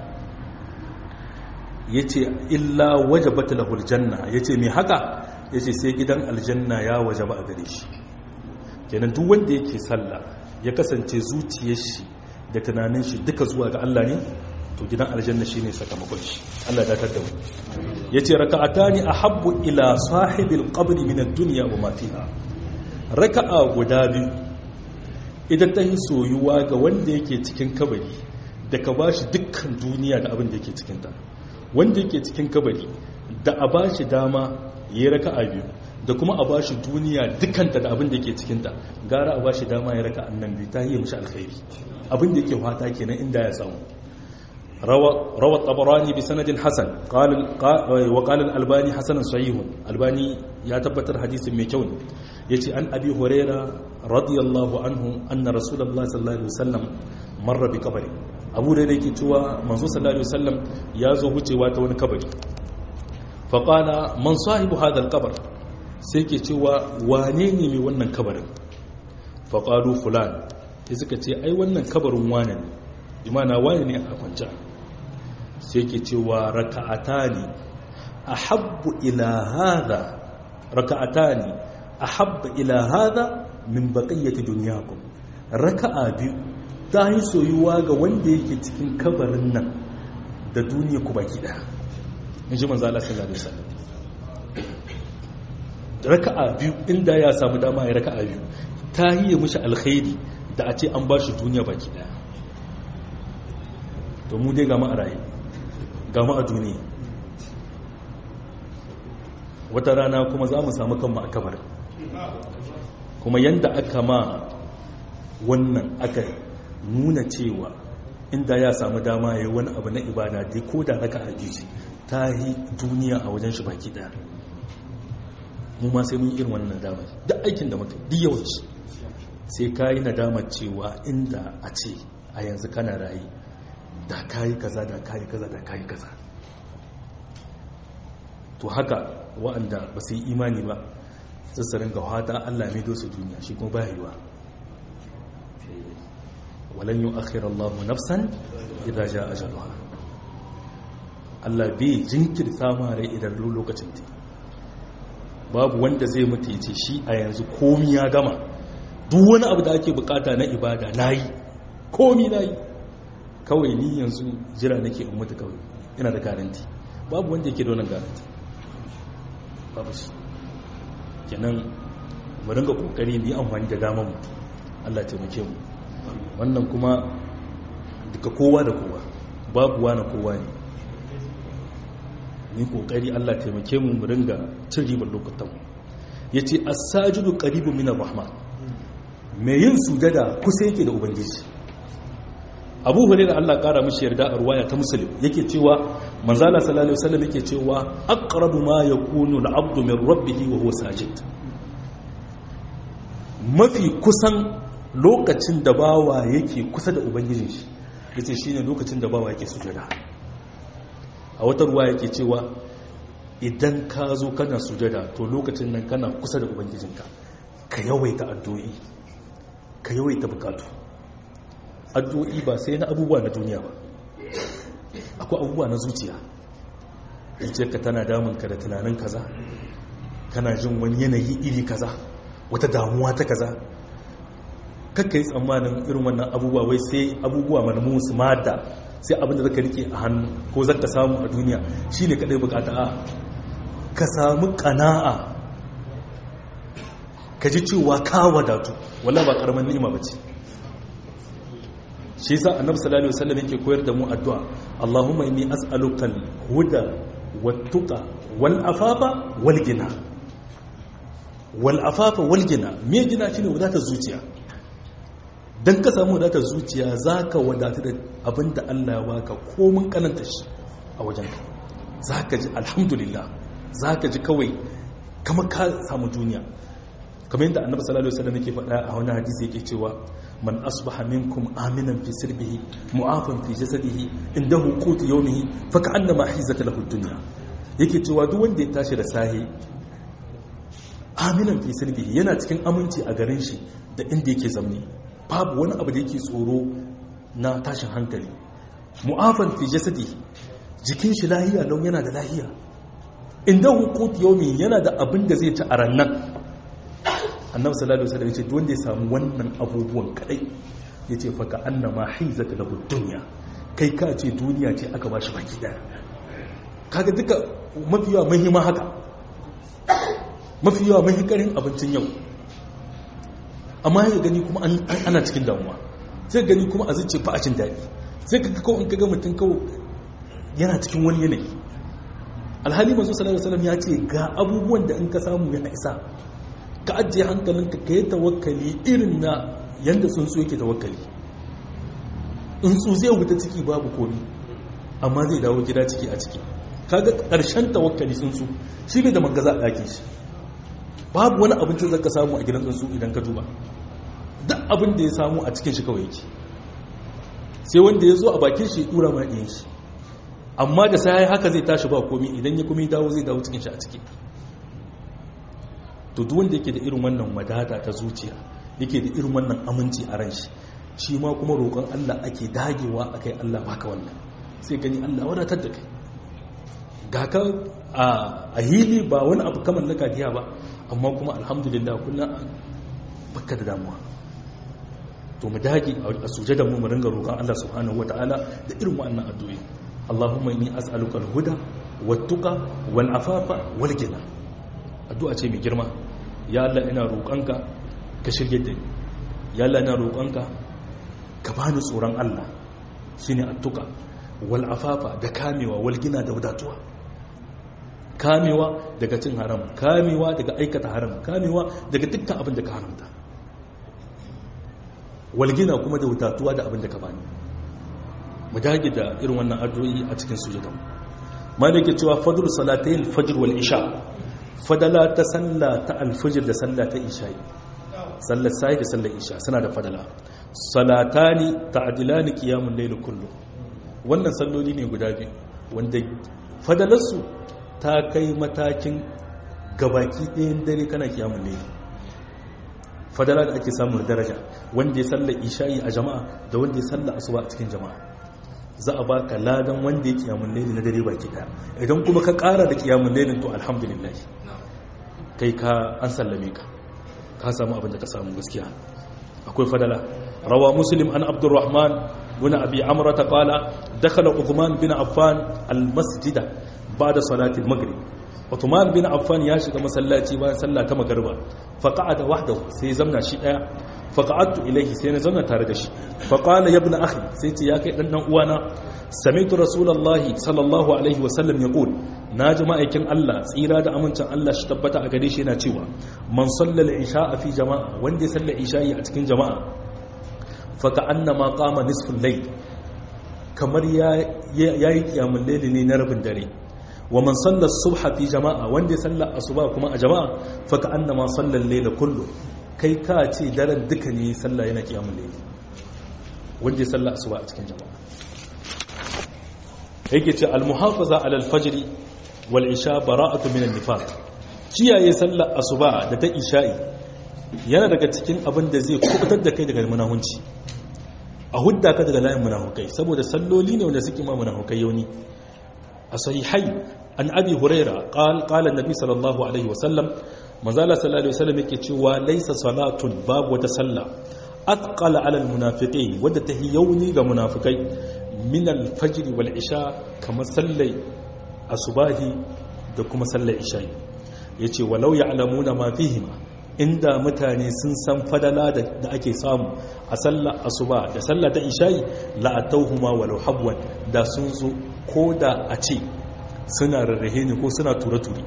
yace illa wajabat lahu aljanna yace me haka yace sai gidan aljanna ya wajaba a gare shi kenan duk wanda yake sallah ya kasance zuciyar shi da tunanin shi duka zuwa ga Allah ne to gidan aljanna shine sakamakon shi Allah ya datar da mu yace raka'atani ahabbu ila sahibil qabr min ad-dunya wa ma fiha raka'a guda biyu idan ta yi soyuwa ga wanda yake cikin kabari da ka bashi dukkan duniya da abin da yake cikin ta wanda yake cikin kabari da a bashi dama yayi raka'a biyu da kuma a bashi duniya dukanta da abin da yake cikinta gara a bashi dama ya raka annan biyu ta yi mishi alkhairi abin da yake fata kenan inda ya samu rawa tabarani bi sanadin hasan wa qala albani hasanan sahihun albani ya tabbatar hadisin mai kyau ne yace an abi huraira radiyallahu anhu anna rasulullahi sallallahu alaihi wasallam marra bi qabri abu da yake cewa manzo sallallahu alaihi wasallam ya zo wucewa ta wani kabari fa qala man sahibu hadha alqabr sai ke cewa wane ne mai wannan kabarin faƙaru fulan ya suka ce ai wannan kabarin wane ne imana wane ne a kwanci sai ke cewa raka'ata ne a habbu ila hada raka'ata ne a habba ila hada min baƙayyata duniyakum raka'a biyu ta yi soyuwa ga wanda yake cikin kabarin nan da duniya ku baki ɗaya in ji manzo Allah sallallahu alaihi wasallam raka'a biyu inda ya samu dama ya raka'a biyu ta yi mishi alkhairi da a ce an ba shi duniya baki daya to mu dai gama a raye gama a duniya wata rana kuma za mu samu kanmu a kamar kuma yanda aka ma wannan aka nuna cewa inda ya samu dama ya yi wani abu na ibada dai ko da raka'a biyu ta yi duniya a wajen shi baki daya mu ma sai mun irin wannan nadama duk aikin da muka duk yawanci sai ka yi nadamar cewa inda a ce a yanzu kana rayu da kayi kaza da kayi kaza da kayi kaza to haka wa'anda ba su yi imani ba sassarin ga hata Allah mai dosu duniya shi kuma ba yiwa walan yi akhir Allah nafsan idan ja ajaluha Allah bai jinkirta ma rai idan lokacin ta babu wanda zai mutu ce shi a yanzu komi ya gama duk wani abu da ake bukata na ibada na yi komi na yi kawai ni yanzu jira nake in mutu kawai ina da garanti babu wanda yake da wannan garanti babu shi kenan mu ringa kokari mu yi amfani da damar mu Allah taimake mu wannan kuma duka kowa da kowa babu wani kowa ne ni kokari Allah taimake mu mu ringa cin ribar lokutan yace as-sajidu qaribun min ar-rahman mai yin sujada kusa yake da ubangiji Abu Hurairah Allah kara mishi yarda a ruwaya ta Muslim yake cewa manzala sallallahu alaihi wasallam yake cewa aqrabu ma yakunu al-'abdu min rabbih wa huwa sajid mafi kusan lokacin da bawa yake kusa da ubangijin shi yace shine lokacin da bawa yake sujada a wata ruwa yake cewa idan ka zo kana sujada to lokacin nan kana kusa da ubangijinka ka yawaita addu'o'i ka yawaita bukatu addu'o'i ba sai na abubuwa na duniya ba akwai abubuwa na zuciya zuciyarka tana damunka da tunanin kaza kana jin wani yanayi iri kaza wata damuwa ta kaza kakka yi tsammanin irin wannan abubuwa wai sai abubuwa manamu su mada sai abinda zaka rike a hannu ko zaka samu a duniya shine kadai bukata a ka samu kana'a ka ji cewa ka wadatu wallahi ba karaman ni'ima bace shi yasa annabi sallallahu alaihi wasallam yake koyar da mu addu'a Allahumma inni as'aluka al-huda wat-tuqa wal-afafa wal-ghina wal-afafa wal-ghina me gina shine wadatar zuciya dan ka samu wadatar zuciya zaka wadatu da abinda Allah ya baka komun kananta shi a wajenka zaka ji alhamdulillah zaka ji kawai kamar ka samu duniya kamar yadda annabi sallallahu alaihi wasallam yake faɗa a wani hadisi yake cewa man asbaha minkum aminan fi sirbihi mu'afan fi jasadihi indahu qut yawmihi fa ka'annama hizat lahu dunya yake cewa duk wanda ya tashi da sahi aminan fi sirbihi yana cikin aminci a garin shi da inda yake zamne babu wani abu da yake tsoro na tashin hankali mu'afan fi jasadihi jikin shi lahiya lau yana da lahiya indahu qut yawmihi yana da abin da zai ci a rannan annabi sallallahu alaihi wasallam yace duk wanda ya samu wannan abubuwan kadai yace fa ka annama hizata lahu dunya kai ka ce duniya ce aka bashi baki daya kaga duka mafi yawa muhimma haka mafi yawa muhimmarin abincin yau amma ya gani kuma ana cikin damuwa sai gani kuma a zuciya fa a cin daɗi sai ka kawai in kaga mutum kawai yana cikin wani yanayi alhali manzo sallallahu alaihi wasallam ya ce ga abubuwan da in ka samu ya isa ka ajiye hankalinka ka yi tawakkali irin na yadda tsuntsu yake tawakkali tsuntsu zai wuta ciki babu komi amma zai dawo gida ciki a ciki kaga ƙarshen tawakkali tsuntsu shi bai da mangaza a ɗakin shi babu wani abincin zaka samu a gidan tsuntsu idan ka duba duk abin da ya samu a cikin shi kawai yake sai wanda ya zo a bakin shi ɗura ma ɗiyan shi amma da sai haka zai tashi ba komi idan ya kuma dawo zai dawo cikin shi a ciki to duk wanda yake da irin wannan wadata ta zuciya yake da irin wannan aminci a ran shi shi ma kuma roƙon Allah ake dagewa akai Allah baka wannan sai gani Allah wadatar da kai ga ka a hili ba wani abu kamar na kadiya ba amma kuma alhamdulillah kullum baka da damuwa to mu dage a sujada mu mu ringa roƙon Allah subhanahu wataala da irin wannan addu'o'i Allahumma inni as'aluka al-huda wat-tuqa wal-afafa wal-ghina addu'a ce mai girma ya Allah ina roƙonka ka shirye da ni ya Allah ina roƙonka ka bani tsoron Allah shine attuka wal afafa da kamewa wal gina da wadatuwa kamewa daga cin haram kamewa daga aikata haram kamewa daga dukkan abin da ka haramta wal gina kuma da wadatuwa da abin da ka bani mu dage da irin wannan addu'o'i a cikin sujudan malike cewa fadl salatayn fajr wal isha fadala ta salla ta alfajir da salla ta isha'i sallar sai da sallar isha suna da fadala salatani ta'dilani qiyamul layl kullu wannan salloli ne guda biyu wanda fadalarsu ta kai matakin gabaki ɗayan dare kana qiyamul layl fadala da ake samun daraja wanda ya sallar isha'i a jama'a da wanda ya sallar asuba a cikin jama'a za a baka ladan wanda ya kiyamun laili na dare baki daya idan kuma ka kara da kiyamun lailin to alhamdulillah kai ka an sallame ka ka samu abin da ka samu gaskiya akwai fadala rawa muslim an abdurrahman bin abi amrata qala dakhala uthman bin affan al masjida ba'da salati al maghrib uthman bin affan ya shiga masallaci bayan sallah ta magriba fa qa'ada wahdahu sai zamna shi daya fa qa'adtu ilayhi sai na zamna tare da shi fa qala ya ibn akhi sai ce ya kai dan dan uwana sami'tu rasulullahi sallallahu alaihi wasallam yaqul na ji ma'aikin Allah tsira da amincin Allah shi tabbata a gare shi yana cewa man sallal isha fi jama'a wanda ya salla isha'i a cikin jama'a fa ka annama qama nisful layl kamar ya yayi kiyamul layl ne na rabin dare wa man salla subha fi jama'a wanda ya salla asuba kuma a jama'a fa ka annama sallal layl kullu kai ka ce daren duka ne sallah yana kiyamul layl wanda ya salla asuba a cikin jama'a yake ce al-muhafaza ala al-fajr wal isha bara'atu min an-nifaq kiyaye sallar asuba da ta isha'i yana daga cikin abin da zai kubutar da kai daga munahunci a hudda ka daga layin munafukai saboda salloli ne wanda suke ma munafukai yauni a sahihai an abi huraira qal qala annabi sallallahu alaihi wasallam manzala sallallahu alaihi wasallam yake cewa laysa salatun babu wata sallah atqala ala al-munafiqin wadda tahi yauni ga munafikai min al-fajr wal isha kamar sallai asubahi da kuma sallar isha'i ya ce walau ya alamuna ma fihima inda mutane sun san fadala da ake samu a sallar asuba da sallar ta isha'i la'atauhuma walau habwan da sun zo ko da a ce suna rarrahe ne ko suna ture-ture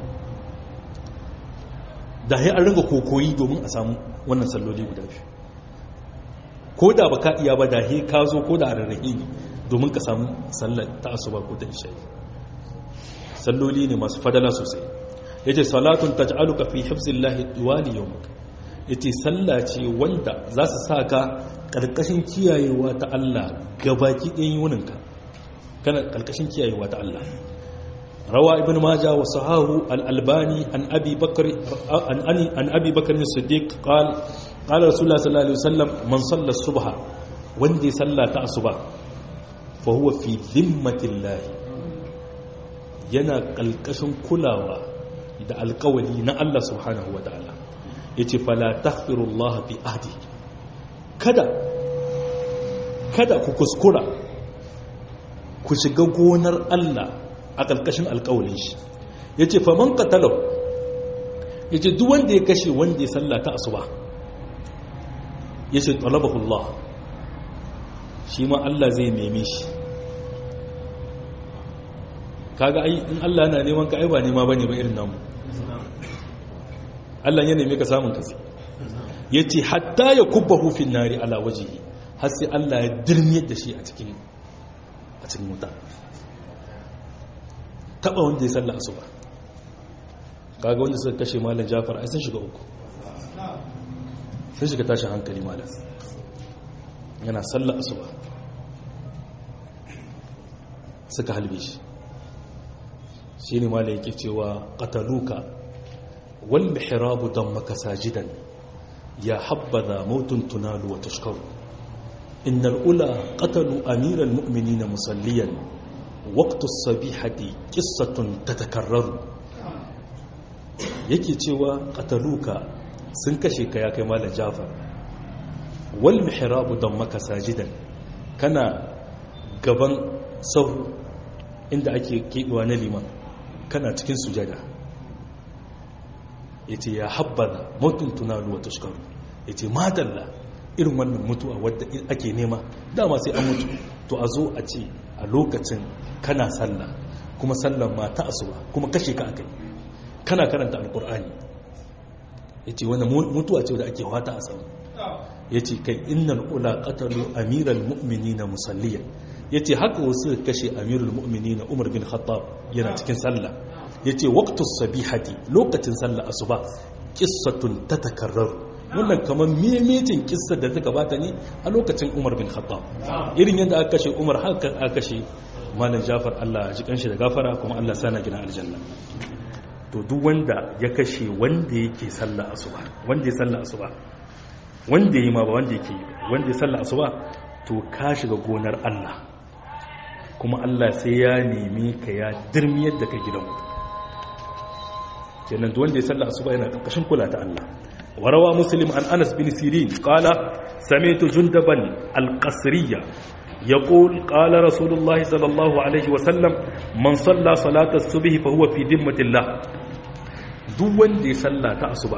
da ya an ringa kokoyi domin a samu wannan salloli guda biyu ko da ba ka iya ba da he ka zo ko da a rarrahe ne domin ka samu sallar ta asuba ko ta isha'i salloli ne masu fadala sosai ya ce salatun ta ja'aluka fi hifzillahi duwali yau ya ce salla ce wanda za su sa ka ƙarƙashin kiyayewa ta Allah gabaki ɗayan yuninka kana ƙarƙashin kiyayewa ta Allah rawa ibn maja wa sahahu al-albani an abi bakr an ani an abi bakr as-siddiq qal qala rasulullah sallallahu alaihi wasallam man salla subha wanda ya salla ta asuba fa huwa fi dhimmatillahi yana ƙalƙashin kulawa da alƙawali na Allah subhanahu wa ta'ala ya ce fala taghfirullah fi ahdi kada kada ku kuskura ku shiga gonar Allah a ƙalƙashin alƙawalin shi ya ce faman katalau ya ce duk wanda ya kashe wanda ya sallata asuba ya ce talabahullah shi ma Allah zai neme shi kaga ai in Allah na neman ka ai ba nema bane ba irin namu Allah ya neme ka samun kasi yace hatta ya kubbahu fil nari ala wajhihi har sai Allah ya dirmiyar da shi a cikin a cikin wuta taba wanda ya salla asuba kaga wanda suka kashe malam Jafar ai sun shiga uku sun shiga tashin hankali malam yana salla asuba suka halbe shi shi ne mala yake cewa ƙataluka wal mihrabu don maka sajidan ya habbaza mautun tunalu wa tashkaru innal ula qatalu amiral mu'minina musalliyan waqtu sabihati qissatun tatakarraru yake cewa qataluka sun kashe ka ya kai malam Jafar wal mihrabu don maka sajidan kana gaban sahu inda ake keɓewa na liman kana cikin sujada ya ce ya habbada mutum tunalu wa tushkaru ya ce madalla irin wannan mutuwa wadda ake nema dama sai an mutu to a zo a ce a lokacin kana sallah kuma sallan ma ta asuba kuma kashe ka akai kana karanta alkur'ani ya ce wani mutuwa ce wadda ake wata a samu ya ce kai innal ula qatalu amiral mu'minina musalliyan ya ce haka wasu kashe amirul mu'mini na umar bin khattab yana cikin sallah ya ce waktus sabihati lokacin sallah asuba kissatun ta takarraru wannan kamar mimicin kissar da ta gabata ne a lokacin umar bin khattab irin yadda aka kashe umar haka aka kashe malam jafar allah ji kanshi da gafara kuma allah sana gina aljanna to duk wanda ya kashe wanda yake sallah asuba wanda ya sallah asuba wanda yi ma ba wanda yake yi wanda ya sallah asuba to ka shiga gonar allah kuma Allah sai ya nemi ka ya dirmiyar da ka gidan wuta kenan duk wanda ya salla asuba yana karkashin kula ta Allah warawa muslim an Anas bin Sirin qala sami'tu jundaban al-qasriyya يقول قال رسول الله صلى الله عليه وسلم من صلى صلاة الصبح فهو في ذمة الله duk wanda ya salla ta asuba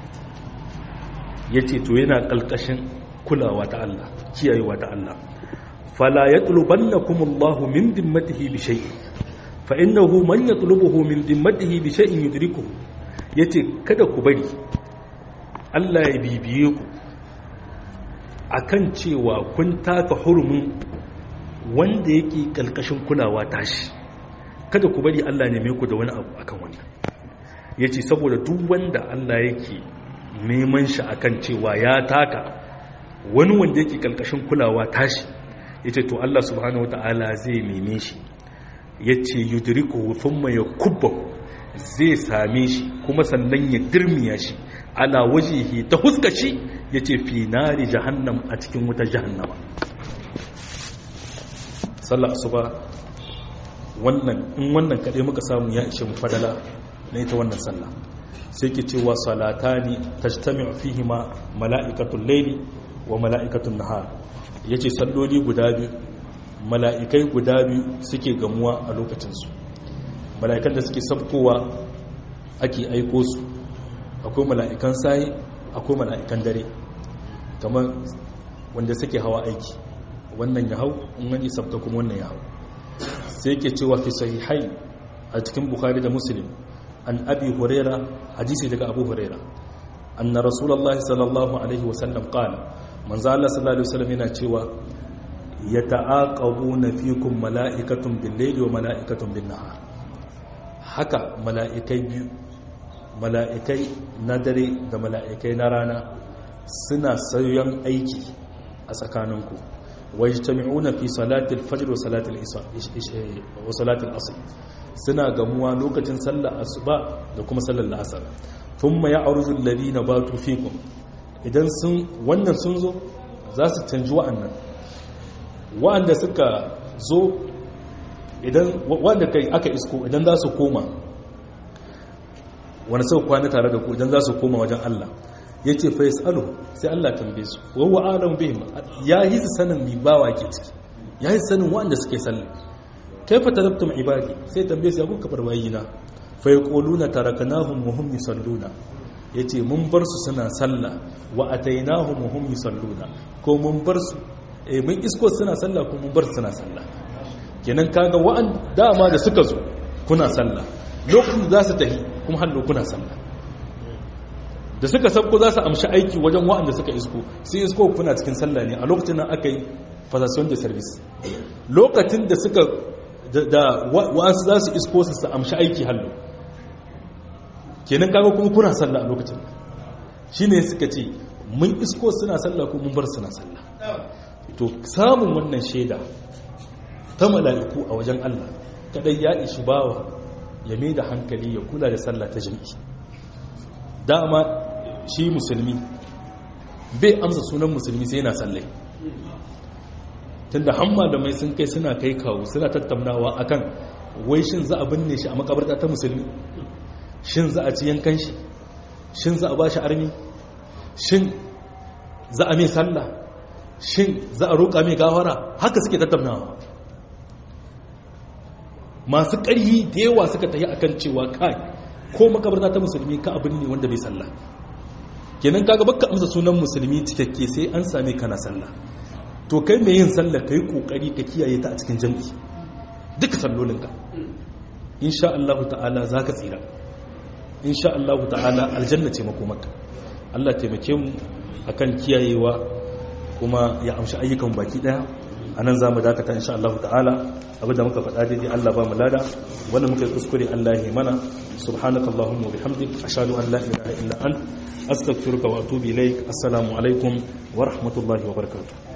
yace to yana kalkashin kulawa ta Allah kiyayewa ta Allah fala yatlubannakum Allah min dimmatihi bi shay'in fa innahu man yatlubuhu min dimmatihi bi shay'in yudrikuhu yace kada ku bari Allah ya bibiye ku akan cewa kun taka hurumin wanda yake kalkashin kulawa tashi kada ku bari Allah neme ku da wani abu akan wannan yace saboda duk wanda Allah yake neman shi akan cewa ya taka wani wanda yake kalkashin kulawa tashi yace to Allah subhanahu wataala zai neme shi yace yudrikuhu thumma yakubbahu zai same shi kuma sannan ya dirmiya shi ala wajihi ta huskaci yace fi nari jahannam a cikin wutar jahannama sallah asuba wannan in wannan kaɗai muka samu ya ishe mu fadala na ita wannan sallah sai ke cewa salatani tajtami'u fihi ma mala'ikatul layli wa mala'ikatul nahar yace salloli guda biyu mala'ikai guda biyu suke gamuwa a lokacin su mala'ikan da suke sabkowa ake aiko su akwai mala'ikan sai akwai mala'ikan dare kamar wanda suke hawa aiki wannan ya hau in wani sabta kuma wannan ya hau sai ke cewa fi sahihai a cikin bukhari da muslim an abi huraira hadisi daga abu huraira anna rasulullah sallallahu alaihi wasallam qala manzo Allah sallallahu alaihi wasallam yana cewa yata'aqabuna fikum mala'ikatun bil-layli wa mala'ikatun bin-nahar haka mala'ikai biyu mala'ikai na dare da mala'ikai na rana suna sayan aiki a tsakaninku wajtami'una fi salatil fajr wa salatil isha wa salatil asr suna gamuwa lokacin sallar asuba da kuma sallar asar thumma ya'ruju alladhina batu fikum idan sun wannan sun zo za su canji wa'annan wa'anda suka zo idan wanda kai aka isko idan za su koma wani sau kwana tare da ku idan za su koma wajen Allah ya ce fa yasalu sai Allah tambaye su wa huwa alam bihim ya yi sanin mi bawa ke ciki ya yi sanin wanda suke sallah kaifa tarabtum ibadi sai tambaye su ya kuka bar bayina fa yaquluna tarakanahum wa hum yusalluna yace mun bar su suna sallah wa atainahum wa hum yusalluna ko mun bar su eh mun isko suna sallah ko mun bar su suna sallah kenan kaga wa'an dama da suka zo kuna sallah lokacin da za su tafi kuma hallo kuna sallah da suka sabko za su amshi aiki wajen wa'anda suka isko sai isko kuna cikin sallah ne a lokacin nan aka yi fasassion da service lokacin da suka da wa'ansu za su isko su amshi aiki hallo kenan kaga kuma kuna sallah a lokacin shi ne suka ce mun isko suna sallah ko mun bar suna sallah to samun wannan shaida ta mala'iku a wajen Allah kadai ya ishi bawa ya mai da hankali ya kula da sallah ta jami'i dama shi musulmi bai amsa sunan musulmi sai yana sallai tunda hamma da mai sun kai suna kai kawo suna tattaunawa akan wai shin za a binne shi a makabarta ta musulmi shin za a ci yankan shi shin za a ba shi armi shin za a mai sallah shin za a roƙa mai gawara haka suke tattaunawa masu ƙarhi da yawa suka tafi akan cewa kai ko makabarta ta musulmi ka abin ne wanda bai sallah kenan kaga baka amsa sunan musulmi cikakke sai an same kana sallah to kai mai yin sallah kai kokari ka kiyaye ta a cikin jami'i duka sallolinka insha Allah ta'ala zaka tsira insha Allah ta'ala aljanna ce makomarka Allah taimake mu akan kiyayewa kuma ya amshi ayyukan baki daya anan zamu dakata insha Allah ta'ala abinda muka faɗa daidai Allah ba mu lada wanda muka yi kuskure Allah ya mana subhanakallahumma wa bihamdik ashhadu an la ilaha illa ant astaghfiruka wa atubu ilaik assalamu alaikum wa rahmatullahi wa barakatuh